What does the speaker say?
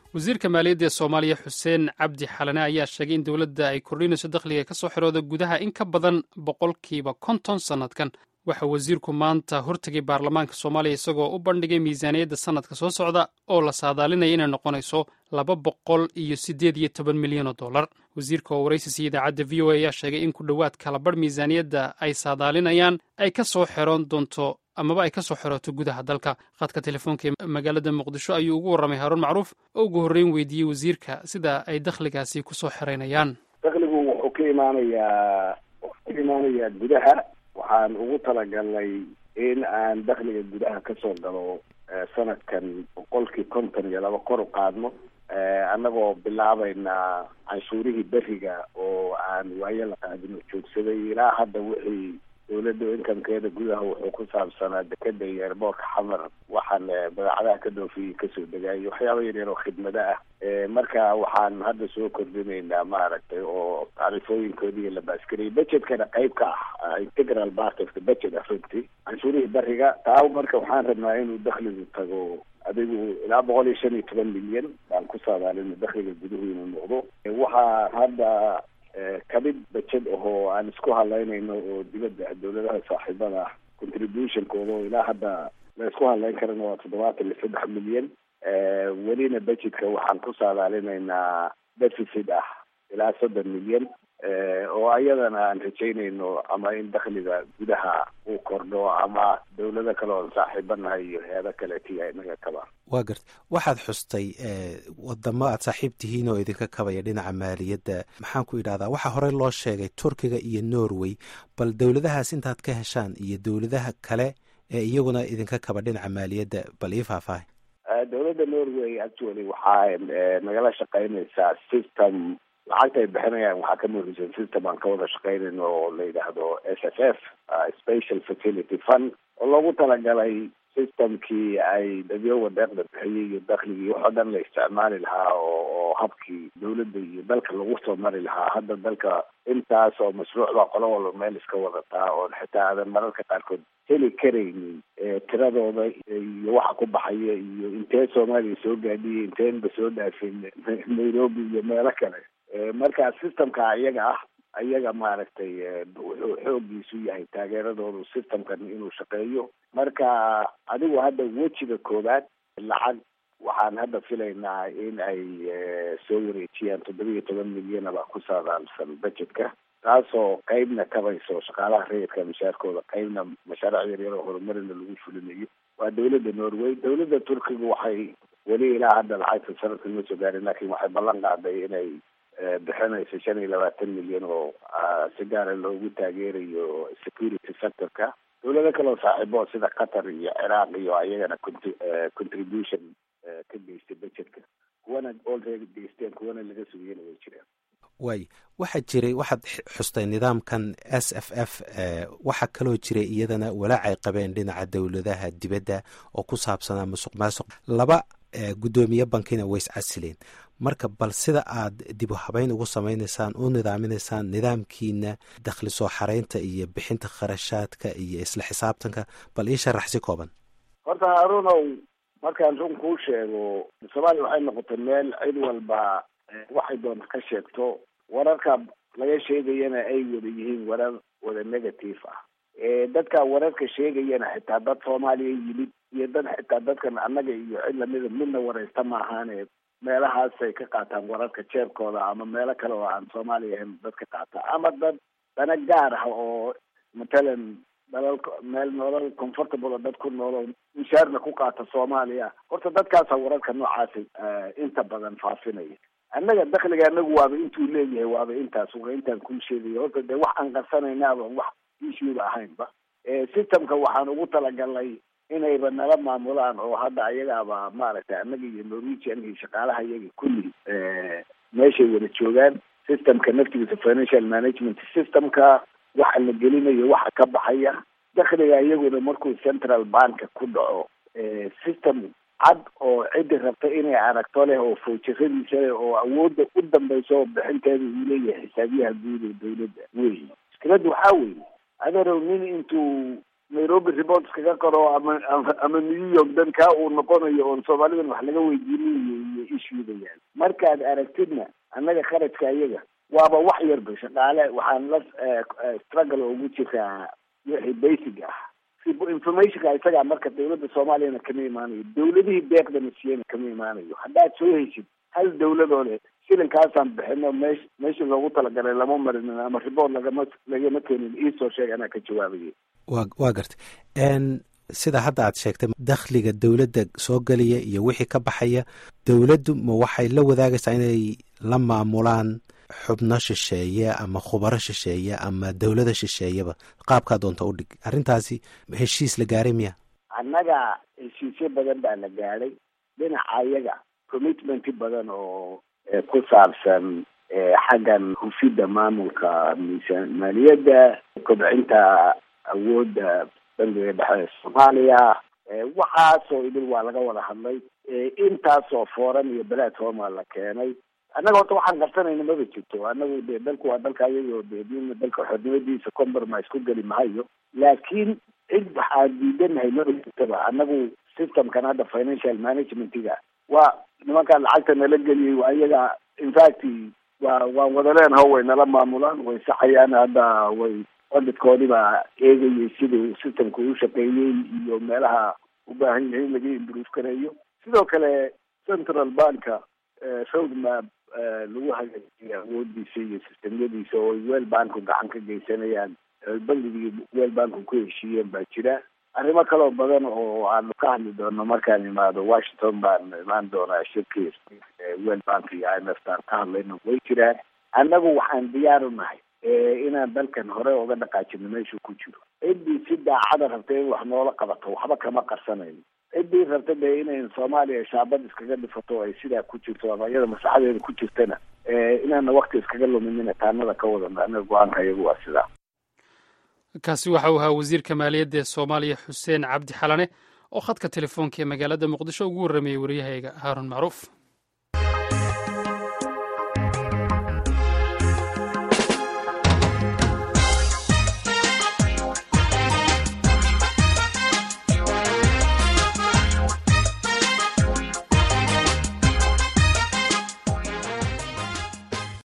wasiirka maaliyadda ee soomaaliya xuseen cabdi xalane ayaa sheegay in dowladda ay kordhinayso dakhliga ka soo xirooda gudaha in ka badan boqolkiiba konton sannadkan waxa wasiirku maanta hortegay baarlamaanka soomaaliya isagoo u bandhigay miisaaniyadda sannadka soo socda oo la saadaalinaya inay noqonayso laba boqol iyo siddeed iyo toban milyan oo dollar wasiirka oo waraysiisa idaacadda v o a ayaa sheegay in ku dhowaad kalabarh miisaaniyadda ay saadaalinayaan ay ka soo xeroon doonto amaba ay ka soo xerooto gudaha dalka khadka telefoonka ee magaalada muqdisho ayuu ugu warramay haaruun macruuf oo ugu horreyn weydiiyey wasiirka sida ay dakhligaasi ku soo xeraynayaan dakhligu wuxuu ka imaanayaa wuxuu ka imaanayaa gudaha waxaan ugu talagalnay in aan dakhliga gudaha kasoo galo sanadkan boqolkii konton iyo laba kor u qaadno annagoo bilaabayna canshuurihii beriga oo aan waayo la qaadino joogsaday ilaa hadda wixii dawladda inkamkeeda gudaha wuxuu ku saabsanaa dekeda iyo eerboorka xamar waxaan badeecadaha ka dhoofiyey kasoo degaayo waxyaaba yaryar oo khidmado ah marka waxaan hadda soo kordhinaynaa maaragtay oo tacrifooyinkoodii la baaskariyay budgetkana qayb ka ah integral part of the budget runtii canshuurihii beriga taa marka waxaan rabnaa inuu dakhligu tago adigu ilaa boqol iyo shan iyo toban milyan baan ku saadaalina dakhliga guduhu inuu noqdo waxaa hadda kamid bajed ahoo aan isku hadlaynayno oo dibadda dawladaha saaxiibada ah contributionkooda oo ilaa hadda la isku hadlayn karana waa toddobaatan iyo saddex milyan welina budgetka waxaan ku saadaalinaynaa deficit ah ilaa soddon milyan oo ayadana aan rajaynayno ama in dakhliga gudaha uu kordho ama dawlado kale oon saaxiibanahay iyo hay-ado kaleetiya inaga kaba waa garta waxaad xustay wadamo aad saaxiib tihiin oo idinka kabaya dhinaca maaliyadda maxaan ku idhahdaa waxaa horey loo sheegay turkiga iyo norway bal dowladahaas intaad ka heshaan iyo dowladaha kale ee iyaguna idinka kaba dhinaca maaliyadda bal ii faahfaahay dowladda norway actually waxaa nagala shaqaynaysaa system lacagta ay bixinayaan waxaa ka muhiimsan system aan ka wada shaqaynayno oo la yidhaahdo s f f special facility fund oo loogu talagalay systemkii ay dadyowa deeqda bixiyey iyo dakhligii waxoo dhan la isticmaali lahaa oo oo habkii dawladda iyo dalka lagu soo mari lahaa hadda dalka intaas oo mashruuc baa qolo walba meel iska wadataa oon xitaa aadan mararka qaarkood heli karaynin tiradooda iyo waxa ku baxaya iyo intee soomaaliya soo gaadhiyay inteenba soo dhaafin nairobi iyo meelo kale marka systemka iyaga ah ayaga maaragtay wuxuu xoogiisu yahay taageeradoodu systemkan inuu shaqeeyo marka adigu hadda wejiga koowaad lacag waxaan hadda filaynaa in ay soo wareejiyaan toddoba iyo toban milyan baa ku saadaalsan budgetka taasoo qeybna kabayso shaqaalaha rayidka mashaarkooda qeybna mashaariic yaryar oo horumarina lagu fulinayo waa dawladda norway dawladda turkiga waxay weli ilaa hadda lacagta sanadkan ma soo gaarin laakiin waxay ballan qaaday inay bixinayso shan iyo labaatan milyan oo si gaara loogu taageerayo security sectorka dawlado kale oo saaxiibo sida qatar iyo ciraaq iyo ayagana contribution ka geystay budgetka kuwana already geysteen kuwana laga sugiyana way jiraan waay waxaa jiray waxaad xustay nidaamkan s f f waxaa kaloo jiray iyadana walaac ay qabeen dhinaca dowladaha dibadda oo ku saabsanaa musuq maasuq laba guddoomiye bankina way is casileen marka bal sida aad dib u habeyn ugu samaynaysaan u nidaaminaysaan nidaamkiina dakhli soo xaraynta iyo bixinta kharashaadka iyo isla xisaabtanka bal ii sharax si kooban horta haarunow markaan run kuu sheego soomaaliya waxay noqotay meel cid walba waxay doonta ka sheegto wararka laga sheegayana ay wada yihiin warar wada negative ah dadka wararka sheegayana xitaa dad soomaaliya yimid iyo dad xitaa dadkan annaga iyo cid lamida midna waraysta maahaane meelahaasay ka qaataan wararka jeebkooda ama meelo kale oo aan soomaaliya ahayn dad ka qaata ama dad dana gaar ah oo matalan dalal meel nolol comfortable dad ku noolo mishaarna ku qaata soomaaliya horta dadkaasa wararka noocaasa inta badan faafinaya annaga dakhliga anagu waaba intuu leeyahay waaba intaas waa intaan kuu sheegaya horta dee wax aan qarsanaynaaba wax issueba ahaynba systemka waxaan ugu talagalnay inayba nala maamulaan oo hadda ayagaaba maaragtay annaga iyo norwegian iyo shaqaalaha iyaga kulli meeshay wada joogaan systemka naftigiisa financial management systemka waxa la gelinayo waxa ka baxaya dakhliga iyaguna markuu central banka ku dhaco system cad oo ciddi rabta inay aragto leh oo fowjaradiisa leh oo awoodda u dambaysa oo bixinteeda uu leeyahay xisaabiyaha guud ee dawladda wey mushkiladda waxaa weeye adeerow nin intuu nairobi reports kaga qoro ama ama new york dan kaa uu noqonayo oon soomaalidan wax laga weydiinayo iyo issuega markaad aragtidna annaga kharajka iyaga waaba wax yarba shaqaale waxaan la struggle ugu jiraa wixii basic ah si informationka isagaa marka dawladda soomaaliyana kama imaanayo dawladihii deeqdana siiyana kama imaanayo haddaad soo heshid hal dawladoo leh shilinkaasaan bixino meesh meeshii loogu talagalay lama marinin ama riboort lagama lagama keenin iisoo sheeg anaa ka jawaabayay wa waa gartay sida hadda aad sheegtay dakhliga dowladda soo gelaya iyo wixii ka baxaya dowladdu ma waxay la wadaagaysaa inay la maamulaan xubno shisheeye ama khubaro shisheeye ama dowlada shisheeyaba qaabkaa doonta u dhig arrintaasi heshiis la gaaray miya annaga heshiisyo badan baa la gaadhay dhinaca iyaga commitmenti badan oo ku saabsan xaggan hufidda maamulka miisaan maaliyadda kobcinta awoodda bangiga dhexe ee soomaaliya waxaasoo idil waa laga wada hadlay intaasoo fooran iyo platforma la keenay annaga horta waxaan qarsanayna maba jirto annagu de dalku waa dalka ayagoo de dina dalka xornimadiisa compromise ku geli mahayo laakiin cid waxaan diidanahay maba jirtaba annagu systemkan hadda financial managementiga waa nimankaan lacagta nala geliyay waa iyaga infact waa waan wada leenaho way nala maamulaan way saxayaan hadda way odidkoodii baa eegayay siduu systemka u shaqeeyey iyo meelaha u baahan yahay in laga improve gareeyo sidoo kale central banka roadmap lagu hagaajiyay awoodiisa iyo sistemyadiisa oo ay weel banku gacan ka geysanayaan bangigii weel banku ku heshiiyeen baa jira arrimo kaloo badan oo aanu ka hadli doono markaan imaado washington baan imaan doonaa shirkii weel bank iyo i m f taan ka hadlayno way jiraan annagu waxaan diyaar u nahay inaan dalkan hore uga dhaqaajino meeshuu ku jiro ciddii si daacada rabta in wax noola qabato waxba kama qarsanayno ciddii rabta dee inay soomaaliya shaabad iskaga dhifato ay sidaa ku jirto ama iyada masaxadeeda ku jirtana inaana wakti iskaga luminina taanada ka wadano anaga go-aanka iyagu waa sidaa kaasi waxa uu ahaa wasiirka maaliyadda ee soomaaliya xuseen cabdi xalane oo khadka telefoonka ee magaalada muqdisho ugu warramayey waryahayga haarun macruuf